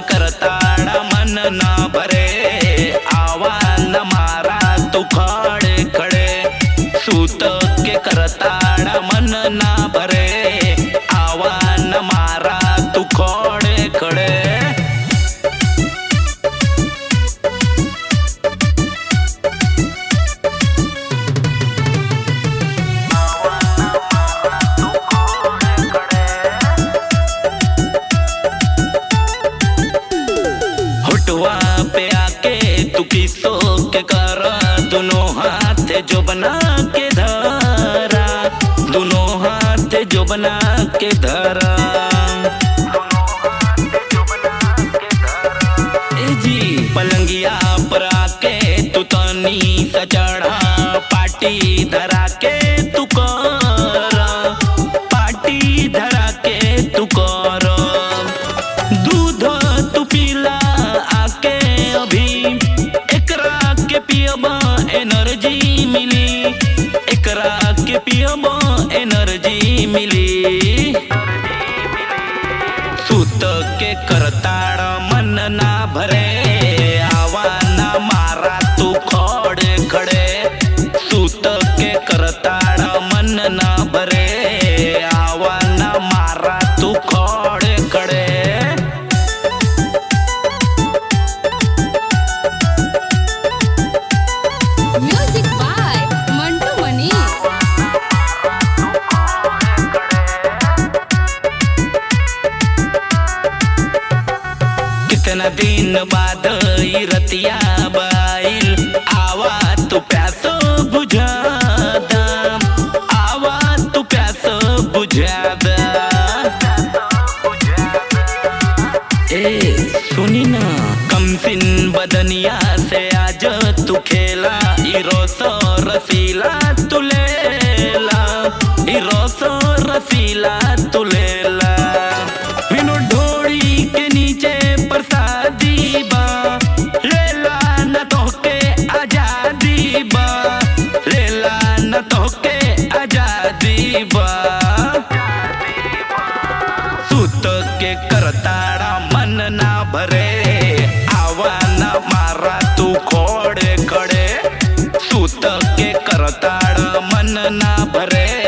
करताड़ा मन ना भरे आवा न मारा तू खड़े खड़े सूत के करताड़ा मन ना भरे आवा न मारा तू खड़े खड़े होटवा पे आके तू किसो के कर दोनों हाथ जो बना के धरा दोनों हाथ जो बना के धरा ए जी पलंगिया पर आके तू तनी सचड़ा पाटी धरा के तू कर पाटी धरा के तू कर दूध तू पीला आके अभी एकरा के पियबा एनर्जी मिली एकरा के पियबा एनर्जी मिली सूत के करताड़ मन ना भरे आवा ना मारा तू खड़े खड़े सूत के करताड़ मन ना भरे आवा ना मारा तू खड़े खड़े Music by Mantu Manish. कितना दिन बाद ई रतिया बाइल आवा तू प्यासो बुझा दाम आवा तू प्यासो बुझा दा ए सुनी ना कम सिन बदनिया से आज तू खेला ई रोसो रसीला तू लेला ई रोसो रसीला तू लेला बिनु ढोड़ी के नीचे प्रसादी बा लेला न तोहके आजादी बा लेला न तोहके आजादी बा सूत के करताड़ा मन ना भरे आवा न मारा तू खोड़े खड़े सूत के करताड़ा मन ना भरे